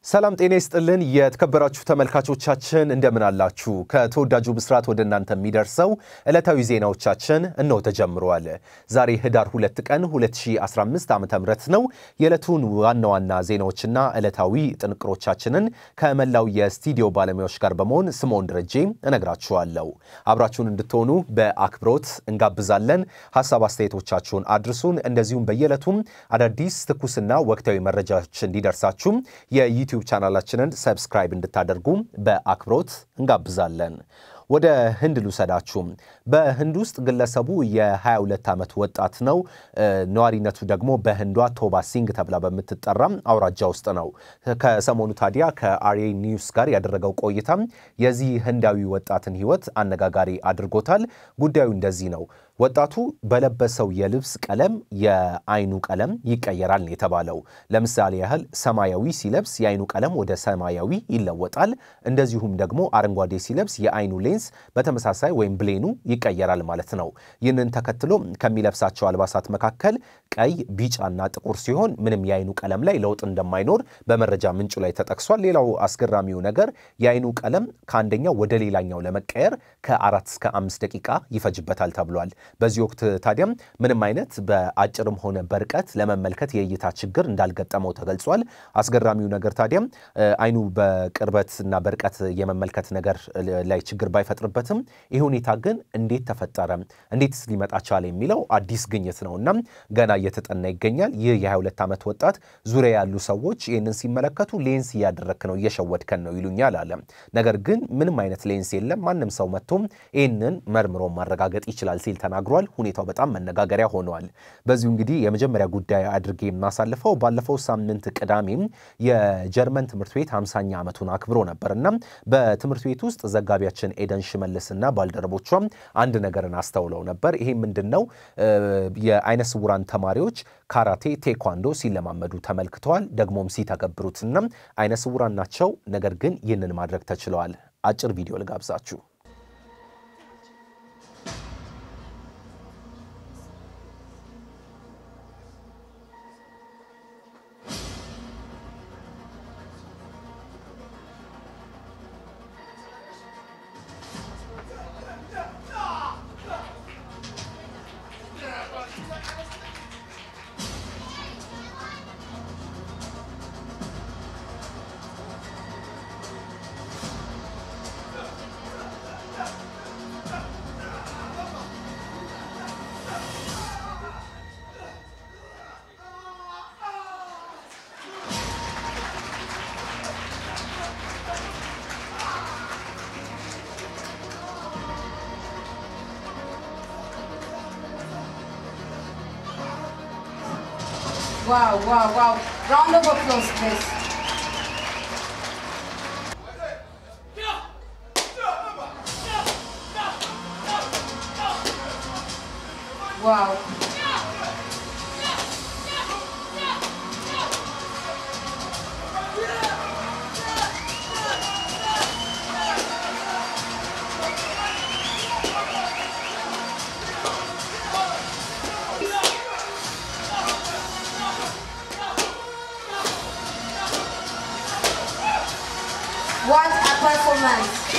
ሰላም ጤና ይስጥልን። የተከበራችሁ ተመልካቾቻችን እንደምን አላችሁ? ከተወዳጁ ብስራት ወደ እናንተ የሚደርሰው ዕለታዊ ዜናዎቻችን እነሆ ተጀምረዋል። ዛሬ ህዳር 2 ቀን 2015 ዓ ም ነው። የዕለቱን ዋና ዋና ዜናዎችና ዕለታዊ ጥንቅሮቻችንን ከመላው የስቱዲዮ ባለሙያዎች ጋር በመሆን ስምዖን ደረጄ እነግራችኋለሁ። አብራችሁን እንድትሆኑ በአክብሮት እንጋብዛለን። ሀሳብ አስተያየቶቻችሁን አድርሱን። እንደዚሁም በየዕለቱም አዳዲስ ትኩስና ወቅታዊ መረጃዎች እንዲደርሳችሁ የዩቲዩብ ቻናላችንን ሰብስክራይብ እንድታደርጉ በአክብሮት እንጋብዛለን። ወደ ህንድ ልውሰዳችሁ። በህንድ ውስጥ ግለሰቡ የ22 ዓመት ወጣት ነው። ነዋሪነቱ ደግሞ በህንዷ ቶባ ሲንግ ተብላ በምትጠራ አውራጃ ውስጥ ነው። ከሰሞኑ ታዲያ ከአርኤ ኒውስ ጋር ያደረገው ቆይታ የዚህ ህንዳዊ ወጣትን ህይወት አነጋጋሪ አድርጎታል። ጉዳዩ እንደዚህ ነው። ወጣቱ በለበሰው የልብስ ቀለም የአይኑ ቀለም ይቀየራል ነው የተባለው። ለምሳሌ ያህል ሰማያዊ ሲለብስ የአይኑ ቀለም ወደ ሰማያዊ ይለወጣል። እንደዚሁም ደግሞ አረንጓዴ ሲለብስ የአይኑ ሌንስ በተመሳሳይ ወይም ብሌኑ ይቀየራል ማለት ነው። ይህንን ተከትሎ ከሚለብሳቸው አልባሳት መካከል ቀይ፣ ቢጫና ጥቁር ሲሆን ምንም የአይኑ ቀለም ላይ ለውጥ እንደማይኖር በመረጃ ምንጩ ላይ ተጠቅሷል። ሌላው አስገራሚው ነገር የአይኑ ቀለም ከአንደኛው ወደ ሌላኛው ለመቀየር ከአራት እስከ አምስት ደቂቃ ይፈጅበታል ተብሏል። በዚህ ወቅት ታዲያም ምንም አይነት በአጭርም ሆነ በርቀት ለመመልከት የእይታ ችግር እንዳልገጠመው ተገልጿል። አስገራሚው ነገር ታዲያም አይኑ በቅርበት እና በርቀት የመመልከት ነገር ላይ ችግር ባይፈጥርበትም ይህ ሁኔታ ግን እንዴት ተፈጠረ፣ እንዴትስ ሊመጣ ቻለ የሚለው አዲስ ግኝት ነው እና ገና እየተጠና ይገኛል። ይህ የ22 ዓመት ወጣት ዙሪያ ያሉ ሰዎች ይህንን ሲመለከቱ ሌንስ እያደረክ ነው፣ እየሸወድከን ነው ይሉኛል አለ። ነገር ግን ምንም አይነት ሌንስ የለም፣ ማንም ሰው መጥቶም ይህንን መርምሮ ማረጋገጥ ይችላል ሲል ተናግሯል። ሁኔታው በጣም መነጋገሪያ ሆነዋል። በዚሁ እንግዲህ የመጀመሪያ ጉዳይ አድርጌ የማሳልፈው ባለፈው ሳምንት ቅዳሜም የጀርመን ትምህርት ቤት 50ኛ ዓመቱን አክብሮ ነበር እና በትምህርት ቤት ውስጥ ዘጋቢያችን ኤደን ሽመልስና ባልደረቦቿም አንድ ነገርን አስተውለው ነበር። ይሄ ምንድን ነው? የአይነ ስውራን ተማሪዎች ካራቴ፣ ቴኳንዶ ሲለማመዱ ተመልክተዋል። ደግሞም ሲተገብሩትና አይነ ስውራን ናቸው፣ ነገር ግን ይህንን ማድረግ ተችለዋል። አጭር ቪዲዮ ልጋብዛችሁ። Wow, wow, wow. Round of applause, please. Wow. What a performance.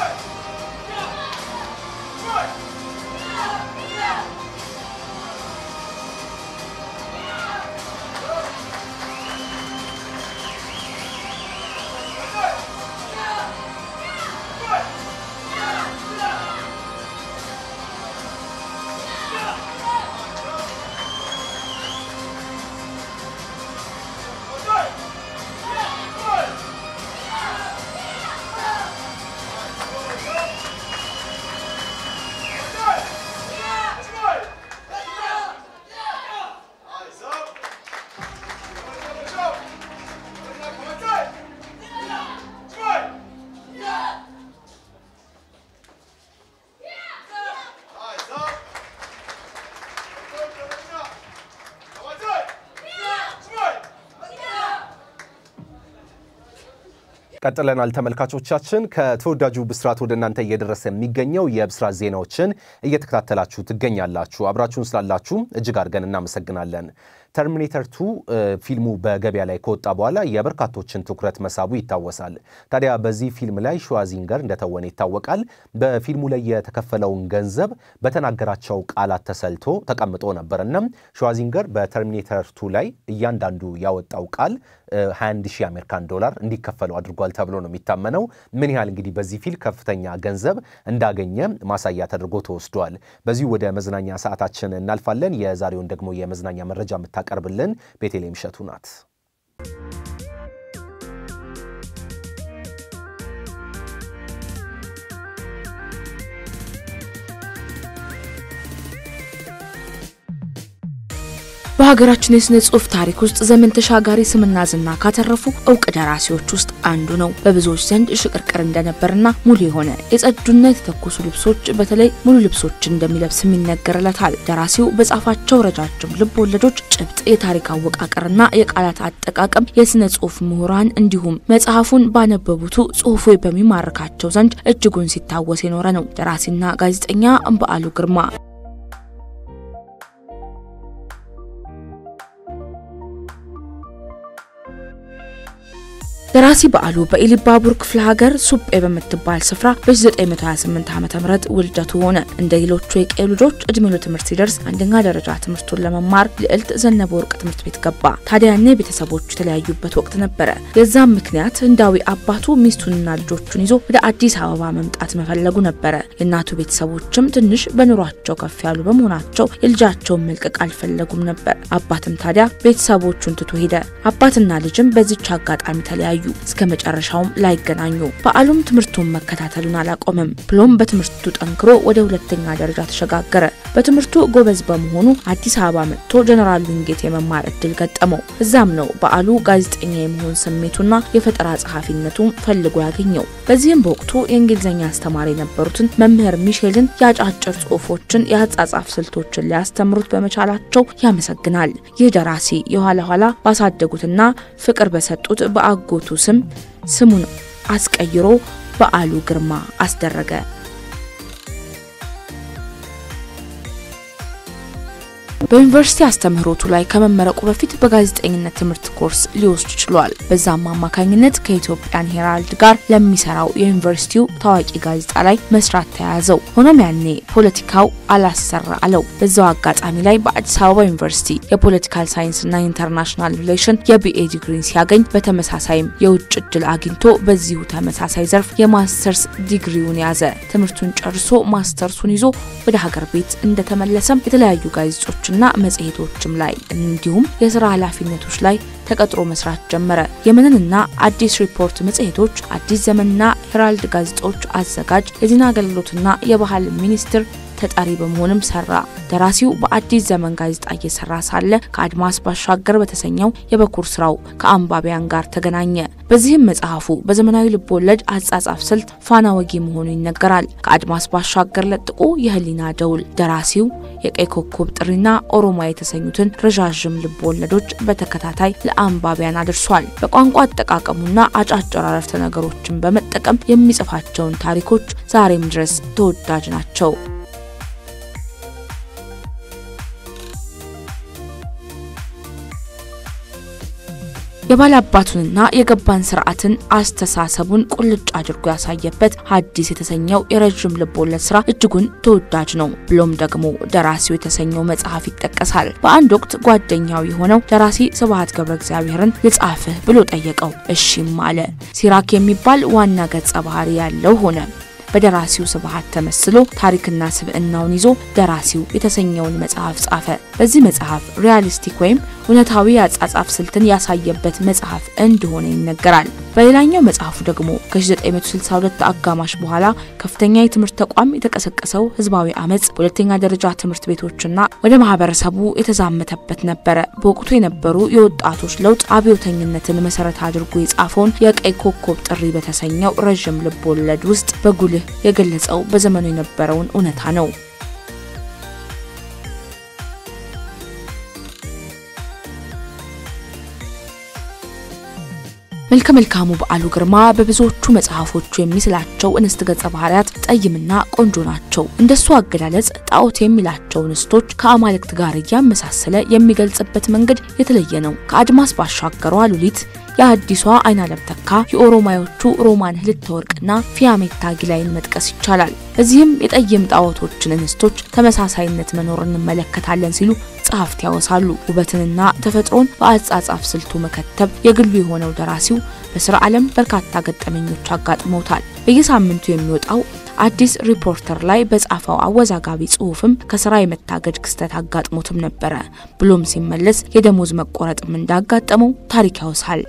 ቀጥለናል ተመልካቾቻችን። ከተወዳጁ ብስራት ወደ እናንተ እየደረሰ የሚገኘው የብስራት ዜናዎችን እየተከታተላችሁ ትገኛላችሁ። አብራችሁን ስላላችሁ እጅግ አድርገን እናመሰግናለን። ተርሚኔተር ቱ ፊልሙ በገበያ ላይ ከወጣ በኋላ የበርካቶችን ትኩረት መሳቡ ይታወሳል። ታዲያ በዚህ ፊልም ላይ ሸዋዚንገር እንደተወነ ይታወቃል። በፊልሙ ላይ የተከፈለውን ገንዘብ በተናገራቸው ቃላት ተሰልቶ ተቀምጦ ነበር እና ሸዋዚንገር በተርሚኔተር ቱ ላይ እያንዳንዱ ያወጣው ቃል 21 ሺህ አሜሪካን ዶላር እንዲከፈለው አድርጓል ተብሎ ነው የሚታመነው። ምን ያህል እንግዲህ በዚህ ፊልም ከፍተኛ ገንዘብ እንዳገኘ ማሳያ ተደርጎ ተወስዷል። በዚሁ ወደ መዝናኛ ሰዓታችን እናልፋለን። የዛሬውን ደግሞ የመዝናኛ መረጃ የምታቀርብልን ቤተልሔም እሸቱ ናት። በሀገራችን የስነ ጽሁፍ ታሪክ ውስጥ ዘመን ተሻጋሪ ስምና ዝና ካተረፉ እውቅ ደራሲዎች ውስጥ አንዱ ነው። በብዙዎች ዘንድ ሽቅርቅር እንደነበርና ሙሉ የሆነ የጸዱና የተተኮሱ ልብሶች በተለይ ሙሉ ልብሶች እንደሚለብስም ይነገርለታል። ደራሲው በጻፋቸው ረጃጅም ልብ ወለዶች ጭብጥ፣ የታሪክ አወቃቀርና የቃላት አጠቃቀም የስነ ጽሁፍ ምሁራን እንዲሁም መጽሐፉን ባነበቡቱ ጽሁፉ በሚማርካቸው ዘንድ እጅጉን ሲታወስ የኖረ ነው። ደራሲና ጋዜጠኛ በዓሉ ግርማ ደራሲ በዓሉ በኢሊባቡር ክፍለ ሀገር ሱጴ በምትባል ስፍራ በ928 ዓ ም ውልደቱ ሆነ። እንደ ሌሎቹ የቀዩ ልጆች እድሜው ለትምህርት ሲደርስ አንደኛ ደረጃ ትምህርቱን ለመማር ልዕልት ዘነበ ወርቅ ትምህርት ቤት ገባ። ታዲያ ያኔ ቤተሰቦቹ የተለያዩበት ወቅት ነበረ። የዛም ምክንያት ህንዳዊ አባቱ ሚስቱንና ልጆቹን ይዞ ወደ አዲስ አበባ መምጣት መፈለጉ ነበረ። የእናቱ ቤተሰቦችም ትንሽ በኑሯቸው ከፍ ያሉ በመሆናቸው የልጃቸውን መልቀቅ አልፈለጉም ነበር። አባትም ታዲያ ቤተሰቦቹን ትቶ ሄደ። አባትና ልጅም በዚች አጋጣሚ ተለያዩ እስከ መጨረሻውም ላይገናኙ። በዓሉም ትምህርቱን መከታተሉን አላቆመም። ብሎም በትምህርቱ ጠንክሮ ወደ ሁለተኛ ደረጃ ተሸጋገረ። በትምህርቱ ጎበዝ በመሆኑ አዲስ አበባ መጥቶ ጀነራል ዊንጌት የመማር እድል ገጠመው። እዛም ነው በዓሉ ጋዜጠኛ የመሆን ስሜቱና የፈጠራ ጸሐፊነቱን ፈልጎ ያገኘው። በዚህም በወቅቱ የእንግሊዝኛ አስተማሪ የነበሩትን መምህር ሚሼልን የአጫጭር ጽሁፎችን የአጻጻፍ ስልቶችን ሊያስተምሩት በመቻላቸው ያመሰግናል። ይህ ደራሲ የኋላ ኋላ ባሳደጉትና ፍቅር በሰጡት በአጎቱ ስም ስሙን አስቀይሮ በዓሉ ግርማ አስደረገ። በዩኒቨርሲቲ አስተምህሮቱ ላይ ከመመረቁ በፊት በጋዜጠኝነት ትምህርት ኮርስ ሊወስድ ችሏል። በዛም አማካኝነት ከኢትዮጵያን ሄራልድ ጋር ለሚሰራው የዩኒቨርሲቲው ታዋቂ ጋዜጣ ላይ መስራት ተያያዘው። ሆኖም ያኔ ፖለቲካው አላሰራ አለው። በዛው አጋጣሚ ላይ በአዲስ አበባ ዩኒቨርሲቲ የፖለቲካል ሳይንስና ኢንተርናሽናል ሪሌሽን የቢኤ ዲግሪን ሲያገኝ በተመሳሳይም የውጭ እድል አግኝቶ በዚሁ ተመሳሳይ ዘርፍ የማስተርስ ዲግሪውን ያዘ። ትምህርቱን ጨርሶ ማስተርሱን ይዞ ወደ ሀገር ቤት እንደተመለሰም የተለያዩ ጋዜጦች ና መጽሔቶችም ላይ እንዲሁም የስራ ኃላፊነቶች ላይ ተቀጥሮ መስራት ጀመረ። የመንንና አዲስ ሪፖርት መጽሔቶች፣ አዲስ ዘመንና ሄራልድ ጋዜጦች አዘጋጅ፣ የዜና አገልግሎትና የባህል ሚኒስትር ተጠሪ በመሆንም ሰራ። ደራሲው በአዲስ ዘመን ጋዜጣ እየሰራ ሳለ ከአድማስ ባሻገር በተሰኘው የበኩር ስራው ከአንባቢያን ጋር ተገናኘ። በዚህም መጽሐፉ በዘመናዊ ልቦወለድ አጻጻፍ ስልት ፋና ወጊ መሆኑ ይነገራል። ከአድማስ ባሻገር ለጥቆ የህሊና ደውል፣ ደራሲው የቀይ ኮከብ ጥሪና ኦሮማ የተሰኙትን ረዣዥም ልቦወለዶች በተከታታይ ለአንባቢያን አድርሷል። በቋንቋ አጠቃቀሙና አጫጭር አረፍተ ነገሮችን በመጠቀም የሚጽፋቸውን ታሪኮች ዛሬም ድረስ ተወዳጅ ናቸው። የባላባቱንና የገባን ስርዓትን አስተሳሰቡን ቁልጭ አድርጎ ያሳየበት ሐዲስ የተሰኘው የረዥም ልቦለድ ስራ እጅጉን ተወዳጅ ነው። ብሎም ደግሞ ደራሲው የተሰኘው መጽሐፍ ይጠቀሳል። በአንድ ወቅት ጓደኛው የሆነው ደራሲ ስብሐት ገብረ እግዚአብሔርን ልጻፍህ ብሎ ጠየቀው። እሺም አለ። ሲራክ የሚባል ዋና ገጸ ባህሪ ያለው ሆነ። በደራሲው ስብሐት ተመስሎ ታሪክና ስብዕናውን ይዞ ደራሲው የተሰኘውን መጽሐፍ ጻፈ። በዚህ መጽሐፍ ሪያሊስቲክ ወይም እውነታዊ የአጻጻፍ ስልትን ያሳየበት መጽሐፍ እንደሆነ ይነገራል። በሌላኛው መጽሐፉ ደግሞ ከ1962 አጋማሽ በኋላ ከፍተኛ የትምህርት ተቋም የተቀሰቀሰው ህዝባዊ አመፅ በሁለተኛ ደረጃ ትምህርት ቤቶችና ወደ ማህበረሰቡ የተዛመተበት ነበረ። በወቅቱ የነበሩ የወጣቶች ለውጥ አብዮተኝነትን መሰረት አድርጎ የጻፈውን የቀይ ኮከብ ጥሪ በተሰኘው ረዥም ልብ ወለድ ውስጥ በጉልህ የገለጸው በዘመኑ የነበረውን እውነታ ነው። መልከ መልካሙ በዓሉ ግርማ በብዙዎቹ መጽሐፎቹ የሚስላቸው እንስት ገጸ ባህሪያት ጠይምና ቆንጆ ናቸው። እንደሱ አገላለጽ ጣዖት የሚላቸው እንስቶች ከአማልክት ጋር እያመሳሰለ የሚገልጽበት መንገድ የተለየ ነው። ከአድማስ ባሻገሯ ሉሊት የአዲሷ አይናለም ተካ የኦሮማዮቹ ሮማን ህልተ ወርቅና ፊያሜታ ጊላይን መጥቀስ ይቻላል። በዚህም የጠይም ጣዖቶችን እንስቶች ተመሳሳይነት መኖር እንመለከታለን ሲሉ ጸሐፍት ያወሳሉ። ውበትንና ተፈጥሮን በአጻጻፍ ስልቱ መከተብ የግሉ የሆነው ደራሲው በስራ ዓለም በርካታ ገጠመኞች አጋጥመውታል። በየሳምንቱ የሚወጣው አዲስ ሪፖርተር ላይ በጻፈው አወዛጋቢ ጽሑፍም ከስራ የመታገድ ክስተት አጋጥሞትም ነበረ። ብሎም ሲመለስ የደሞዝ መቆረጥም እንዳጋጠመው ታሪክ ያወሳል።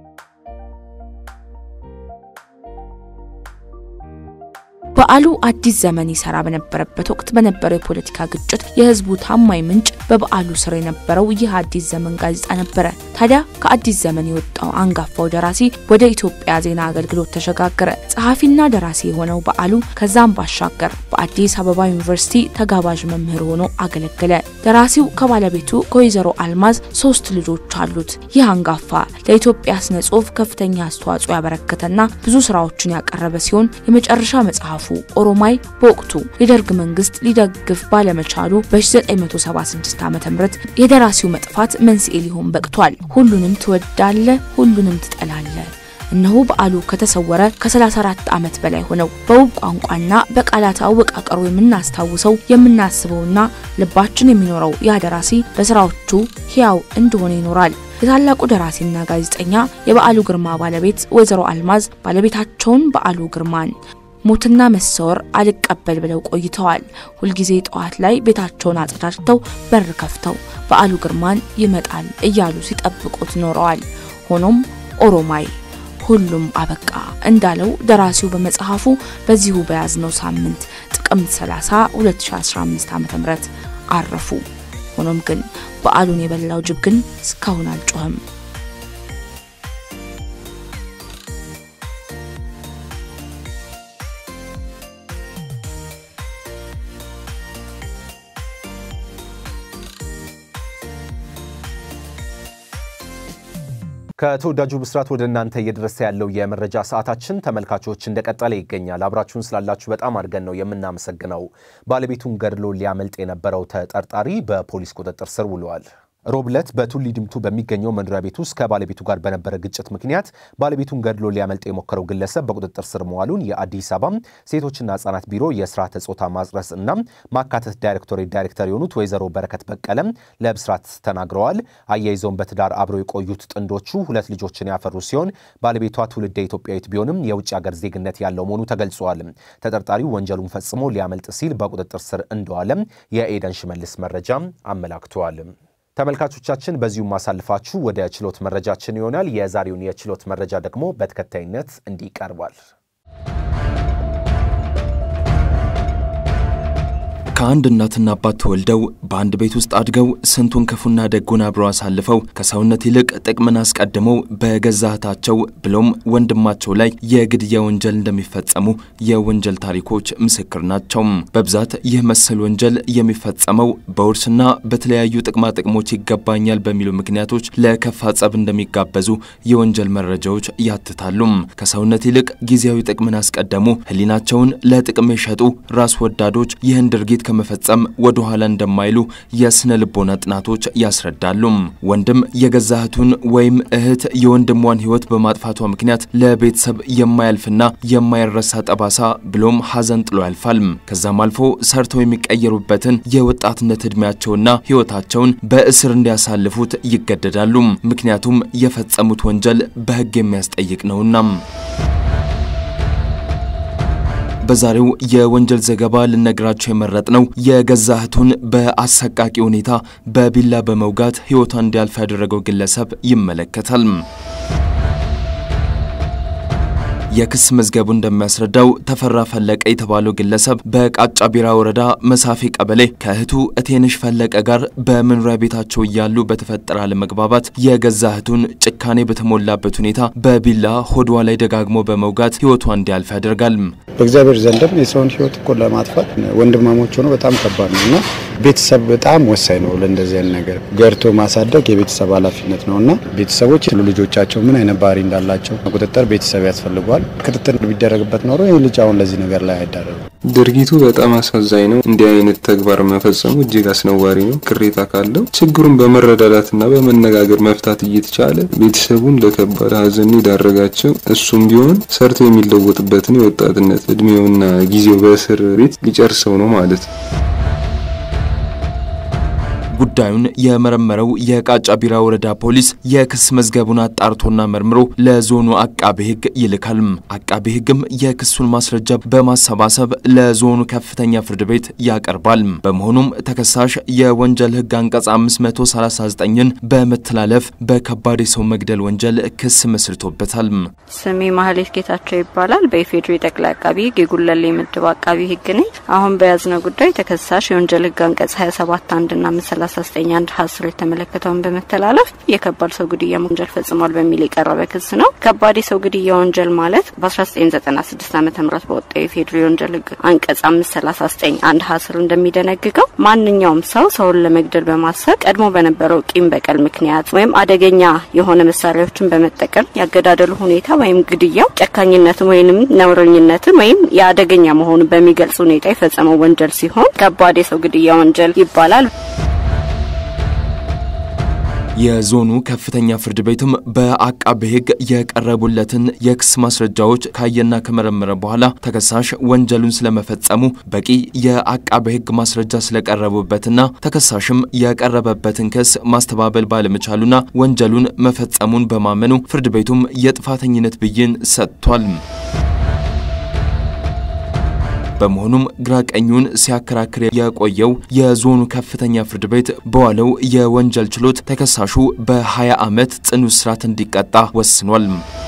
በዓሉ አዲስ ዘመን ይሰራ በነበረበት ወቅት በነበረው የፖለቲካ ግጭት የህዝቡ ታማኝ ምንጭ በበዓሉ ስር የነበረው ይህ አዲስ ዘመን ጋዜጣ ነበረ። ታዲያ ከአዲስ ዘመን የወጣው አንጋፋው ደራሲ ወደ ኢትዮጵያ ዜና አገልግሎት ተሸጋገረ። ጸሐፊና ደራሲ የሆነው በዓሉ ከዛም ባሻገር በአዲስ አበባ ዩኒቨርሲቲ ተጋባዥ መምህር ሆኖ አገለገለ። ደራሲው ከባለቤቱ ከወይዘሮ አልማዝ ሶስት ልጆች አሉት። ይህ አንጋፋ ለኢትዮጵያ ስነ ጽሁፍ ከፍተኛ አስተዋጽኦ ያበረከተና ብዙ ስራዎችን ያቀረበ ሲሆን የመጨረሻ መጽሐፉ ኦሮማይ በወቅቱ የደርግ መንግስት ሊደግፍ ባለመቻሉ በ1976 ዓ.ም የደራሲው መጥፋት መንስኤ ሊሆን በቅቷል። ሁሉንም ትወዳለ፣ ሁሉንም ትጠላለ። እነሆ በዓሉ ከተሰወረ ከ34 ዓመት በላይ ሆነው። በውብ ቋንቋና በቃላት አወቃቀሩ የምናስታውሰው የምናስበውና ልባችን የሚኖረው ያ ደራሲ በስራዎቹ ሕያው እንደሆነ ይኖራል። የታላቁ ደራሲና ጋዜጠኛ የበዓሉ ግርማ ባለቤት ወይዘሮ አልማዝ ባለቤታቸውን በዓሉ ግርማን ሞትና መሰወር አልቀበል ብለው ቆይተዋል። ሁልጊዜ ጠዋት ላይ ቤታቸውን አጸዳድተው በር ከፍተው በዓሉ ግርማን ይመጣል እያሉ ሲጠብቁት ኖረዋል። ሆኖም ኦሮማይ ሁሉም አበቃ እንዳለው ደራሲው በመጽሐፉ በዚሁ በያዝነው ሳምንት ጥቅምት 30 2015 ዓ.ም አረፉ። ሆኖም ግን በዓሉን የበላው ጅብ ግን እስካሁን አልጮኸም። ከተወዳጁ ብስራት ወደ እናንተ እየደረሰ ያለው የመረጃ ሰዓታችን ተመልካቾች እንደቀጠለ ይገኛል። አብራችሁን ስላላችሁ በጣም አድርገን ነው የምናመሰግነው። ባለቤቱን ገድሎ ሊያመልጥ የነበረው ተጠርጣሪ በፖሊስ ቁጥጥር ስር ውሏል። ሮብ ዕለት በቱሊ ድምቱ በሚገኘው መኖሪያ ቤት ውስጥ ከባለቤቱ ጋር በነበረ ግጭት ምክንያት ባለቤቱን ገድሎ ሊያመልጥ የሞከረው ግለሰብ በቁጥጥር ስር መዋሉን የአዲስ አበባ ሴቶችና ሕጻናት ቢሮ የስርዓተ ጾታ ማጽረስ እና ማካተት ዳይሬክቶሬት ዳይሬክተር የሆኑት ወይዘሮ በረከት በቀለም ለብስራት ተናግረዋል። አያይዘውን በትዳር አብረው የቆዩት ጥንዶቹ ሁለት ልጆችን ያፈሩ ሲሆን ባለቤቷ ትውልደ ኢትዮጵያዊት ቢሆንም የውጭ ሀገር ዜግነት ያለው መሆኑ ተገልጿል። ተጠርጣሪው ወንጀሉን ፈጽሞ ሊያመልጥ ሲል በቁጥጥር ስር እንደዋለም የኤደን ሽመልስ መረጃ አመላክተዋል። ተመልካቾቻችን በዚሁ ማሳልፋችሁ ወደ ችሎት መረጃችን ይሆናል። የዛሬውን የችሎት መረጃ ደግሞ በተከታይነት እንዲህ ይቀርባል። ከአንድ እናትና አባት ተወልደው በአንድ ቤት ውስጥ አድገው ስንቱን ክፉና ደጉን አብረው አሳልፈው ከሰውነት ይልቅ ጥቅምን አስቀድመው በገዛ እህታቸው ብሎም ወንድማቸው ላይ የግድያ ወንጀል እንደሚፈጸሙ የወንጀል ታሪኮች ምስክር ናቸው። በብዛት ይህ መሰል ወንጀል የሚፈጸመው በውርስና በተለያዩ ጥቅማ ጥቅሞች ይገባኛል በሚሉ ምክንያቶች ለከፋ ጸብ እንደሚጋበዙ የወንጀል መረጃዎች ያትታሉ። ከሰውነት ይልቅ ጊዜያዊ ጥቅምን አስቀደሙ፣ ሕሊናቸውን ለጥቅም የሸጡ ራስ ወዳዶች ይህን ድርጊት ከመፈጸም ወደ ኋላ እንደማይሉ የስነ ልቦና ጥናቶች ያስረዳሉ። ወንድም የገዛ እህቱን ወይም እህት የወንድሟን ሕይወት በማጥፋቷ ምክንያት ለቤተሰብ የማያልፍና የማይረሳ ጠባሳ ብሎም ሐዘን ጥሎ ያልፋል። ከዛም አልፎ ሰርተው የሚቀየሩበትን የወጣትነት ዕድሜያቸውና ሕይወታቸውን በእስር እንዲያሳልፉት ይገደዳሉ። ምክንያቱም የፈጸሙት ወንጀል በሕግ የሚያስጠይቅ ነውና። በዛሬው የወንጀል ዘገባ ልነግራቸው የመረጥነው የገዛ እህቱን በአሰቃቂ ሁኔታ በቢላ በመውጋት ሕይወቷን እንዲያልፍ ያደረገው ግለሰብ ይመለከታል። የክስ መዝገቡ እንደሚያስረዳው ተፈራ ፈለቀ የተባለው ግለሰብ በቃጫ ቢራ ወረዳ መሳፌ ቀበሌ ከእህቱ እቴንሽ ፈለቀ ጋር በመኖሪያ ቤታቸው እያሉ በተፈጠረ አለመግባባት የገዛ እህቱን ጭካኔ በተሞላበት ሁኔታ በቢላ ሆድዋ ላይ ደጋግሞ በመውጋት ሕይወቷ እንዲያልፍ ያደርጋል። በእግዚአብሔር ዘንድም የሰውን ሕይወት እኮ ለማጥፋት ወንድማሞች ሆኖ በጣም ከባድ ነው እና ቤተሰብ በጣም ወሳኝ ነው። ለእንደዚህ አይነት ነገር ገርቶ ማሳደግ የቤተሰብ ኃላፊነት ነው እና ቤተሰቦች ልጆቻቸው ምን አይነት ባህሪ እንዳላቸው ቁጥጥር ቤተሰብ ያስፈልገዋል። ክትትል ቢደረግበት ኖሮ ይህ ልጅ አሁን ለዚህ ነገር ላይ አይዳረግም። ድርጊቱ በጣም አሳዛኝ ነው። እንዲህ አይነት ተግባር መፈጸሙ እጅግ አስነዋሪ ነው። ቅሬታ ካለው ችግሩን በመረዳዳትና በመነጋገር መፍታት እየተቻለ ቤተሰቡን ለከባድ ሐዘን የዳረጋቸው እሱም ቢሆን ሰርቶ የሚለወጥበትን የወጣትነት እድሜውና ጊዜው በእስር ቤት ሊጨርሰው ነው ማለት ነው። ጉዳዩን የመረመረው የቃጫ ቢራ ወረዳ ፖሊስ የክስ መዝገቡን አጣርቶና መርምሮ ለዞኑ አቃቤ ሕግ ይልካል። አቃቤ ሕግም የክሱን ማስረጃ በማሰባሰብ ለዞኑ ከፍተኛ ፍርድ ቤት ያቀርባል። በመሆኑም ተከሳሽ የወንጀል ሕግ አንቀጽ 539ን በመተላለፍ በከባድ የሰው መግደል ወንጀል ክስ መስርቶበታል። ስሜ ማህሌት ጌታቸው ይባላል። በኢፌዴሪ ጠቅላይ አቃቢ ሕግ የጉለሌ ምድብ አቃቢ ሕግ ነኝ። አሁን በያዝነው ጉዳይ ተከሳሽ የወንጀል ሕግ አንቀጽ 27 አንድና 39 አንድ ሀስር የተመለከተውን በመተላለፍ የከባድ ሰው ግድያ ወንጀል ፈጽሟል በሚል የቀረበ ክስ ነው። ከባድ የሰው ግድያ ወንጀል ማለት በ1996 ዓ ም በወጣው የኢፌዴሪ ወንጀል ሕግ አንቀጽ 539 አንድ ሀስር እንደሚደነግገው ማንኛውም ሰው ሰውን ለመግደል በማሰብ ቀድሞ በነበረው ቂም በቀል ምክንያት ወይም አደገኛ የሆነ መሳሪያዎችን በመጠቀም ያገዳደሉ ሁኔታ ወይም ግድያው ጨካኝነትን ወይም ነውረኝነትን ወይም የአደገኛ መሆኑን በሚገልጽ ሁኔታ የፈጸመው ወንጀል ሲሆን ከባድ የሰው ግድያ ወንጀል ይባላል። የዞኑ ከፍተኛ ፍርድ ቤትም በአቃቤ ሕግ የቀረቡለትን የክስ ማስረጃዎች ካየና ከመረመረ በኋላ ተከሳሽ ወንጀሉን ስለመፈጸሙ በቂ የአቃቤ ሕግ ማስረጃ ስለቀረቡበትና ተከሳሽም የቀረበበትን ክስ ማስተባበል ባለመቻሉና ወንጀሉን መፈጸሙን በማመኑ ፍርድ ቤቱም የጥፋተኝነት ብይን ሰጥቷል። በመሆኑም ግራ ቀኙን ሲያከራክር የቆየው የዞኑ ከፍተኛ ፍርድ ቤት በዋለው የወንጀል ችሎት ተከሳሹ በ20 ዓመት ጽኑ እስራት እንዲቀጣ ወስኗል።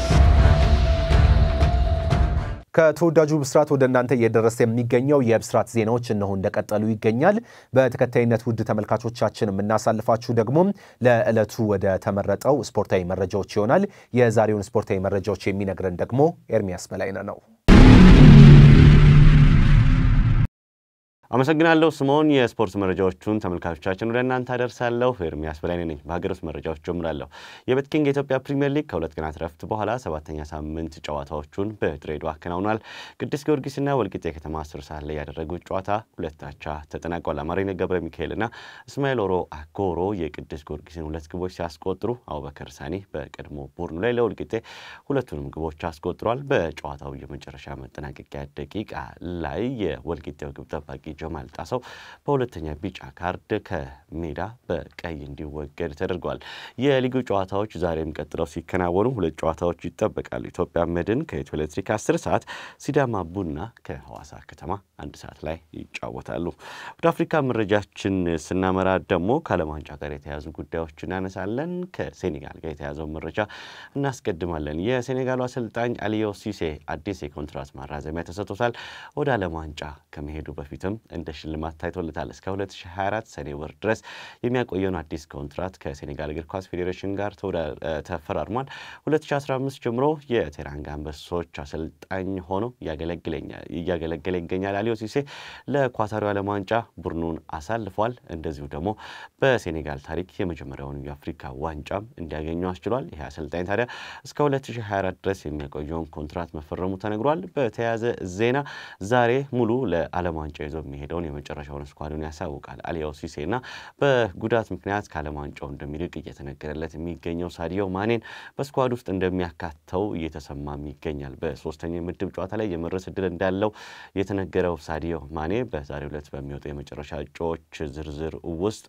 ከተወዳጁ ብስራት ወደ እናንተ እየደረሰ የሚገኘው የብስራት ዜናዎች እነሆ እንደቀጠሉ ይገኛል። በተከታይነት ውድ ተመልካቾቻችን የምናሳልፋችሁ ደግሞ ለዕለቱ ወደ ተመረጠው ስፖርታዊ መረጃዎች ይሆናል። የዛሬውን ስፖርታዊ መረጃዎች የሚነግረን ደግሞ ኤርሚያስ በላይነህ ነው። አመሰግናለሁ ስምዖን። የስፖርት መረጃዎቹን ተመልካቾቻችን ወደ እናንተ አደርሳለሁ። ኤርሚያስ በላይነህ ነኝ። በሀገር ውስጥ መረጃዎች ጀምራለሁ። የቤትኪንግ የኢትዮጵያ ፕሪምየር ሊግ ከሁለት ቀናት ረፍት በኋላ ሰባተኛ ሳምንት ጨዋታዎቹን በድሬዳዋ አከናውኗል። ቅዱስ ጊዮርጊስና ወልቂጤ ከተማ አስር ሰዓት ላይ ያደረጉት ጨዋታ ሁለት አቻ ተጠናቋል። አማሪነ ገብረ ሚካኤልና እስማኤል ኦሮ አጎሮ የቅዱስ ጊዮርጊስን ሁለት ግቦች ሲያስቆጥሩ አቡበከር ሳኒ በቀድሞ ቡድኑ ላይ ለወልቂጤ ሁለቱንም ግቦች አስቆጥሯል። በጨዋታው የመጨረሻ መጠናቀቂያ ደቂቃ ላይ የወልቂጤው ግብ ጠባቂ ጀማል ጣሰው በሁለተኛ ቢጫ ካርድ ከሜዳ በቀይ እንዲወገድ ተደርጓል። የሊጉ ጨዋታዎች ዛሬም ቀጥለው ሲከናወኑ ሁለት ጨዋታዎች ይጠበቃሉ። ኢትዮጵያ መድን ከኢትዮ ኤሌክትሪክ 10 ሰዓት፣ ሲዳማ ቡና ከሐዋሳ ከተማ አንድ ሰዓት ላይ ይጫወታሉ። ወደ አፍሪካ መረጃችን ስናመራ ደግሞ ከዓለም ዋንጫ ጋር የተያዙ ጉዳዮች እናነሳለን። ከሴኔጋል ጋር የተያዘው መረጃ እናስቀድማለን። የሴኔጋሉ አሰልጣኝ አሊዮ ሲሴ አዲስ የኮንትራት ማራዘሚያ ተሰጥቶታል። ወደ ዓለም ዋንጫ ከመሄዱ በፊትም እንደ ሽልማት ታይቶለታል። እስከ 2024 ሰኔ ወር ድረስ የሚያቆየውን አዲስ ኮንትራት ከሴኔጋል እግር ኳስ ፌዴሬሽን ጋር ተፈራርሟል። 2015 ጀምሮ የቴራንጋ አንበሶች አሰልጣኝ ሆኖ እያገለገለ ይገኛል። አሊዮ ሲሴ ለኳታሪ ዓለም ዋንጫ ቡድኑን አሳልፏል። እንደዚሁ ደግሞ በሴኔጋል ታሪክ የመጀመሪያውን የአፍሪካ ዋንጫም እንዲያገኙ አስችሏል። ይህ አሰልጣኝ ታዲያ እስከ 2024 ድረስ የሚያቆየውን ኮንትራት መፈረሙ ተነግሯል። በተያያዘ ዜና ዛሬ ሙሉ ለዓለም ዋንጫ ይዞ የሚሄዱ የሚሄደውን የመጨረሻውን ስኳዱን ያሳውቃል። አሊያው ሲሴና በጉዳት ምክንያት ከዓለም ዋንጫው እንደሚርቅ እየተነገረለት የሚገኘው ሳዲዮ ማኔን በስኳድ ውስጥ እንደሚያካተው እየተሰማም ይገኛል። በሶስተኛው የምድብ ጨዋታ ላይ የመድረስ እድል እንዳለው የተነገረው ሳዲዮ ማኔ በዛሬው ዕለት በሚወጡ የመጨረሻ እጩዎች ዝርዝር ውስጥ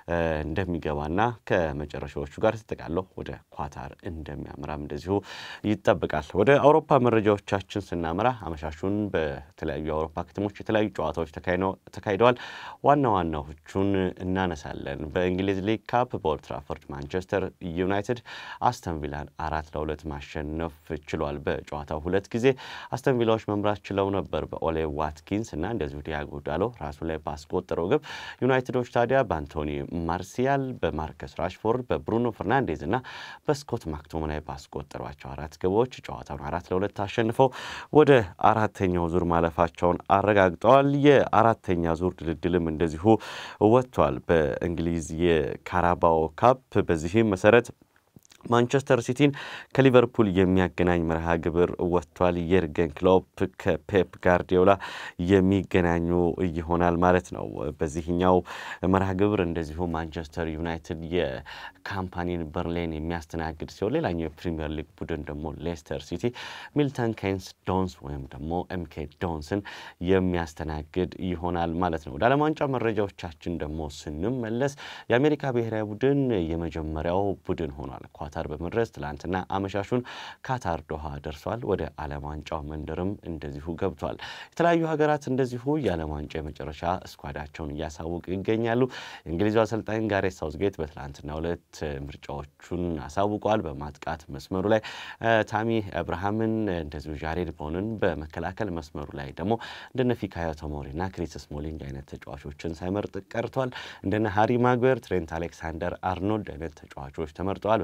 እንደሚገባና ከመጨረሻዎቹ ጋር ተጠቃለው ወደ ኳታር እንደሚያምራም እንደዚሁ ይጠበቃል። ወደ አውሮፓ መረጃዎቻችን ስናመራ አመሻሹን በተለያዩ የአውሮፓ ከተሞች የተለያዩ ጨዋታዎች ተካሂደዋል። ዋና ዋናዎቹን እናነሳለን። በእንግሊዝ ሊግ ካፕ በኦልድ ትራፎርድ ማንቸስተር ዩናይትድ አስተን ቪላን አራት ለሁለት ማሸነፍ ችሏል። በጨዋታው ሁለት ጊዜ አስተን ቪላዎች መምራት ችለው ነበር በኦሌ ዋትኪንስ እና እንደዚሁ ዲያጎ ዳሎ ራሱ ላይ ባስቆጠረው ግብ። ዩናይትዶች ታዲያ በአንቶኒ ማርሲያል፣ በማርከስ ራሽፎርድ፣ በብሩኖ ፈርናንዴዝ እና በስኮት ማክቶሞናይ ባስቆጠሯቸው አራት ግቦች ጨዋታውን አራት ለሁለት አሸንፈው ወደ አራተኛው ዙር ማለፋቸውን አረጋግጠዋል። የአራተኛ ዙር ድልድልም እንደዚሁ ወጥቷል በእንግሊዝ የካራባኦ ካፕ። በዚህም መሰረት ማንቸስተር ሲቲን ከሊቨርፑል የሚያገናኝ መርሃ ግብር ወጥቷል። የርገን ክሎፕ ከፔፕ ጋርዲዮላ የሚገናኙ ይሆናል ማለት ነው። በዚህኛው መርሃ ግብር እንደዚሁ ማንቸስተር ዩናይትድ የካምፓኒን በርሌን የሚያስተናግድ ሲሆን ሌላኛው የፕሪምየር ሊግ ቡድን ደግሞ ሌስተር ሲቲ ሚልተን ኬንስ ዶንስ ወይም ደግሞ ኤምኬ ዶንስን የሚያስተናግድ ይሆናል ማለት ነው። ወደ ዓለም ዋንጫ መረጃዎቻችን ደግሞ ስንመለስ የአሜሪካ ብሔራዊ ቡድን የመጀመሪያው ቡድን ሆኗል። ኳታር በመድረስ ትላንትና አመሻሹን ካታር ዶሃ ደርሷል። ወደ ዓለም ዋንጫው መንደርም እንደዚሁ ገብቷል። የተለያዩ ሀገራት እንደዚሁ የዓለም ዋንጫ የመጨረሻ እስኳዳቸውን እያሳወቁ ይገኛሉ። የእንግሊዙ አሰልጣኝ ጋሬት ሳውዝጌት በትላንትናው ዕለት ምርጫዎቹን አሳውቋል። በማጥቃት መስመሩ ላይ ታሚ አብርሃምን እንደዚሁ ጃሬድ ቦንን፣ በመከላከል መስመሩ ላይ ደግሞ እንደነ ፊካዮ ቶሞሪና ክሪስ ስሞሊንግ አይነት ተጫዋቾችን ሳይመርጥ ቀርቷል። እንደነ ሃሪ ማግዌር፣ ትሬንት አሌክሳንደር አርኖልድ አይነት ተጫዋቾች ተመርጠዋል።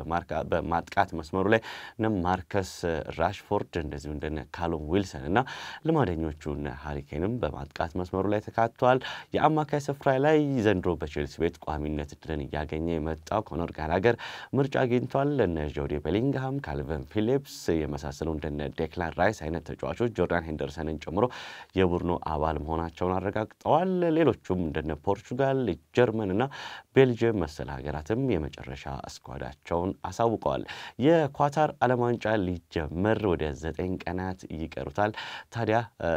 በማጥቃት መስመሩ ላይ እነ ማርከስ ራሽፎርድ እንደዚሁ እንደነ ካሎም ዊልሰን እና ልማደኞቹ እነ ሃሪኬንም በማጥቃት መስመሩ ላይ ተካተዋል። የአማካይ ስፍራ ላይ ዘንድሮ በቼልሲ ቤት ቋሚነት እድልን እያገኘ የመጣው ኮኖር ጋላገር ምርጫ አግኝቷል። እነ ጆዲ ቤሊንግሃም፣ ካልቨን ፊሊፕስ የመሳሰሉ እንደነ ዴክላን ራይስ አይነት ተጫዋቾች ጆርዳን ሄንደርሰንን ጨምሮ የቡድኑ አባል መሆናቸውን አረጋግጠዋል። ሌሎቹም እንደነ ፖርቹጋል፣ ጀርመን እና ቤልጅየም መሰል ሀገራትም የመጨረሻ እስኳዳቸውን አሳውቀዋል። የኳታር ዓለም ዋንጫ ሊጀመር ወደ ዘጠኝ ቀናት ይቀሩታል። ታዲያ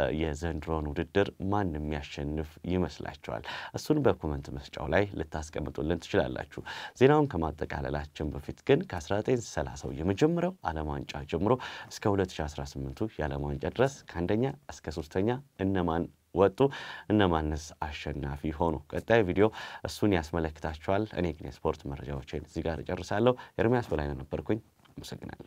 የዘንድሮን ውድድር ማን የሚያሸንፍ ይመስላችኋል? እሱን በኮመንት መስጫው ላይ ልታስቀምጡልን ትችላላችሁ። ዜናውን ከማጠቃለላችን በፊት ግን ከ1930 የመጀመሪያው ዓለም ዋንጫ ጀምሮ እስከ 2018ቱ የዓለም ዋንጫ ድረስ ከአንደኛ እስከ ሶስተኛ እነማን ወጡ እነማንስ አሸናፊ ሆኑ? ቀጣይ ቪዲዮ እሱን ያስመለክታችኋል። እኔ ግን የስፖርት መረጃዎችን እዚህ ጋር እጨርሳለሁ። ኤርሚያስ በላይነህ ነበርኩኝ። አመሰግናለሁ።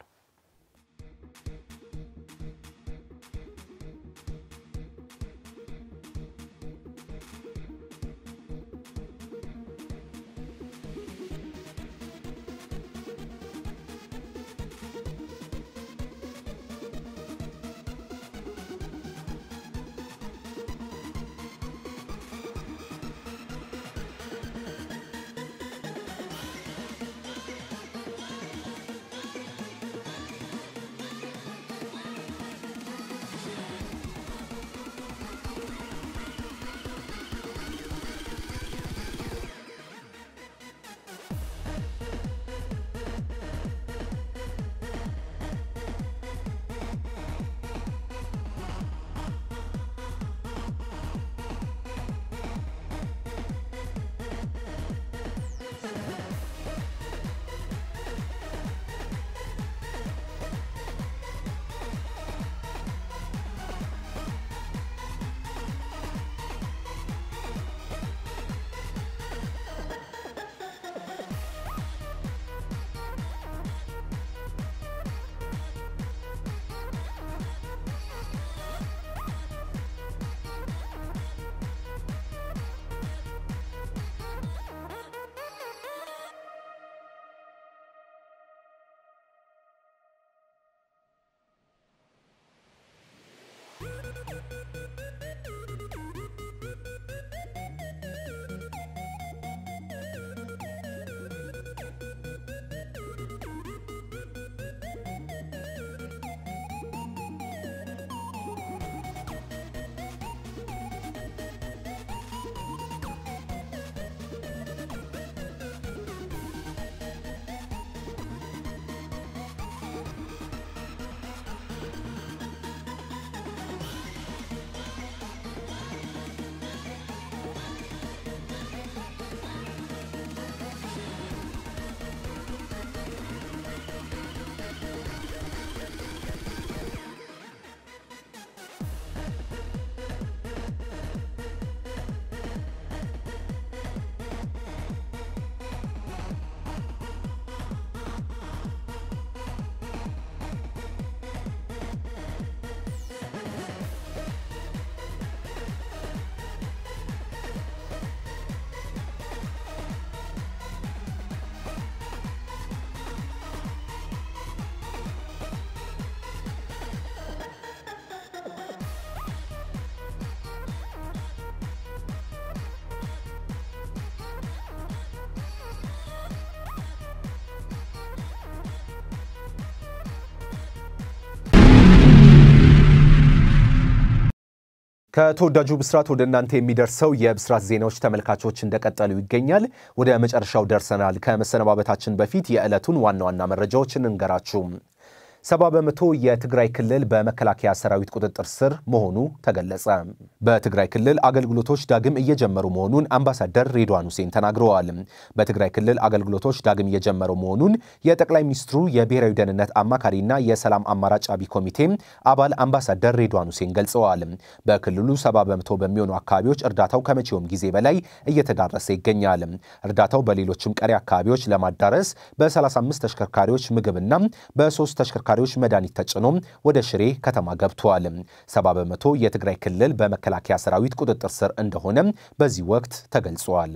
ከተወዳጁ ብስራት ወደ እናንተ የሚደርሰው የብስራት ዜናዎች ተመልካቾች እንደቀጠሉ ይገኛል። ወደ መጨረሻው ደርሰናል። ከመሰነባበታችን በፊት የዕለቱን ዋና ዋና መረጃዎችን እንገራችሁ። ሰባ በመቶ የትግራይ ክልል በመከላከያ ሰራዊት ቁጥጥር ስር መሆኑ ተገለጸ። በትግራይ ክልል አገልግሎቶች ዳግም እየጀመሩ መሆኑን አምባሳደር ሬድዋን ሁሴን ተናግረዋል። በትግራይ ክልል አገልግሎቶች ዳግም እየጀመሩ መሆኑን የጠቅላይ ሚኒስትሩ የብሔራዊ ደህንነት አማካሪና የሰላም አማራጭ አብይ ኮሚቴ አባል አምባሳደር ሬድዋን ሁሴን ገልጸዋል። በክልሉ ሰባ በመቶ በሚሆኑ አካባቢዎች እርዳታው ከመቼውም ጊዜ በላይ እየተዳረሰ ይገኛል። እርዳታው በሌሎችም ቀሪ አካባቢዎች ለማዳረስ በ35 ተሽከርካሪዎች ምግብና በሶስት ተሽከርካሪ ተሽከርካሪዎች መድኃኒት ተጭኖ ወደ ሽሬ ከተማ ገብተዋል። ሰባ በመቶ የትግራይ ክልል በመከላከያ ሰራዊት ቁጥጥር ስር እንደሆነ በዚህ ወቅት ተገልጿል።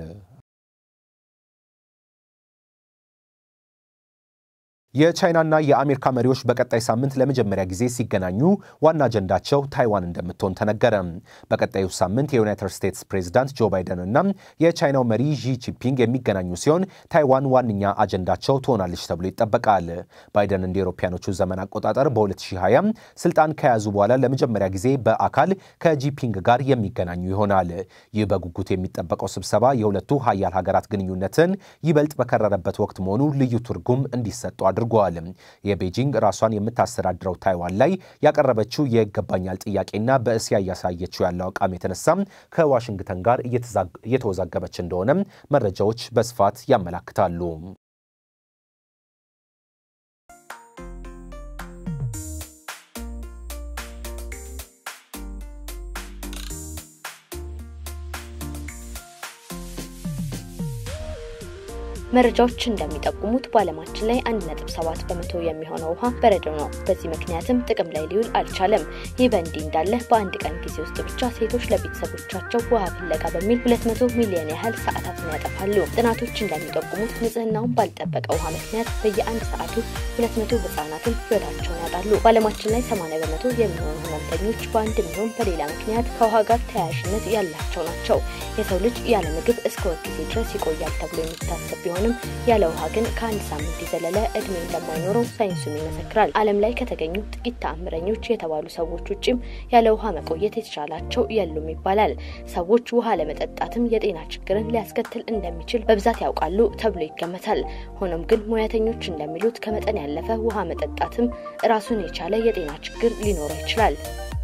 የቻይናና የአሜሪካ መሪዎች በቀጣይ ሳምንት ለመጀመሪያ ጊዜ ሲገናኙ ዋና አጀንዳቸው ታይዋን እንደምትሆን ተነገረ። በቀጣዩ ሳምንት የዩናይትድ ስቴትስ ፕሬዚዳንት ጆ ባይደን እና የቻይናው መሪ ዢ ጂንፒንግ የሚገናኙ ሲሆን ታይዋን ዋነኛ አጀንዳቸው ትሆናለች ተብሎ ይጠበቃል። ባይደን እንደ አውሮፓውያኖቹ ዘመን አቆጣጠር በ2020 ስልጣን ከያዙ በኋላ ለመጀመሪያ ጊዜ በአካል ከጂንፒንግ ጋር የሚገናኙ ይሆናል። ይህ በጉጉት የሚጠበቀው ስብሰባ የሁለቱ ሀያል ሀገራት ግንኙነትን ይበልጥ በከረረበት ወቅት መሆኑ ልዩ ትርጉም እንዲሰጡ አድርጓል። የቤጂንግ ራሷን የምታስተዳድረው ታይዋን ላይ ያቀረበችው የይገባኛል ጥያቄና በእስያ እያሳየችው ያለው አቋም የተነሳም ከዋሽንግተን ጋር እየተወዛገበች እንደሆነም መረጃዎች በስፋት ያመላክታሉ። መረጃዎች እንደሚጠቁሙት በዓለማችን ላይ 1.7 በመቶ የሚሆነው ውሃ በረዶ ነው። በዚህ ምክንያትም ጥቅም ላይ ሊውል አልቻለም። ይህ በእንዲህ እንዳለ በአንድ ቀን ጊዜ ውስጥ ብቻ ሴቶች ለቤተሰቦቻቸው ውሃ ፍለጋ በሚል 200 ሚሊዮን ያህል ሰዓታትን ያጠፋሉ። ጥናቶች እንደሚጠቁሙት ንጽህናውን ባልጠበቀ ውሃ ምክንያት በየአንድ ሰዓቱ 200 ህጻናትን ህይወታቸውን ያጣሉ። በዓለማችን ላይ 80 በመቶ የሚሆኑ ህመምተኞች በአንድ ሚሆን በሌላ ምክንያት ከውሃ ጋር ተያያዥነት ያላቸው ናቸው። የሰው ልጅ ያለ ምግብ እስከ ወር ጊዜ ድረስ ይቆያል ተብሎ የሚታሰብ ቢሆን ቢሆንም ያለ ውሃ ግን ከአንድ ሳምንት የዘለለ እድሜ እንደማይኖረው ሳይንሱም ይመሰክራል። ዓለም ላይ ከተገኙ ጥቂት ተአምረኞች የተባሉ ሰዎች ውጭም ያለ ውሃ መቆየት የተቻላቸው የሉም ይባላል። ሰዎች ውሃ ለመጠጣትም የጤና ችግርን ሊያስከትል እንደሚችል በብዛት ያውቃሉ ተብሎ ይገመታል። ሆኖም ግን ሙያተኞች እንደሚሉት ከመጠን ያለፈ ውሃ መጠጣትም ራሱን የቻለ የጤና ችግር ሊኖረው ይችላል።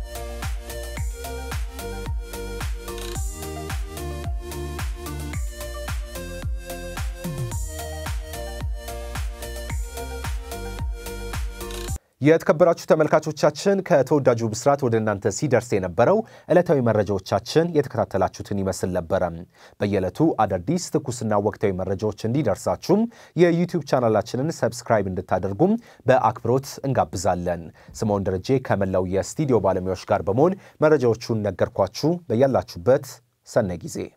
የተከበራችሁ ተመልካቾቻችን ከተወዳጁ ብስራት ወደ እናንተ ሲደርስ የነበረው ዕለታዊ መረጃዎቻችን የተከታተላችሁትን ይመስል ነበረ። በየዕለቱ አዳዲስ ትኩስና ወቅታዊ መረጃዎች እንዲደርሳችሁም የዩቲዩብ ቻናላችንን ሰብስክራይብ እንድታደርጉም በአክብሮት እንጋብዛለን። ስምዖን ደረጄ ከመላው የስቱዲዮ ባለሙያዎች ጋር በመሆን መረጃዎቹን ነገርኳችሁ። በያላችሁበት ሰናይ ጊዜ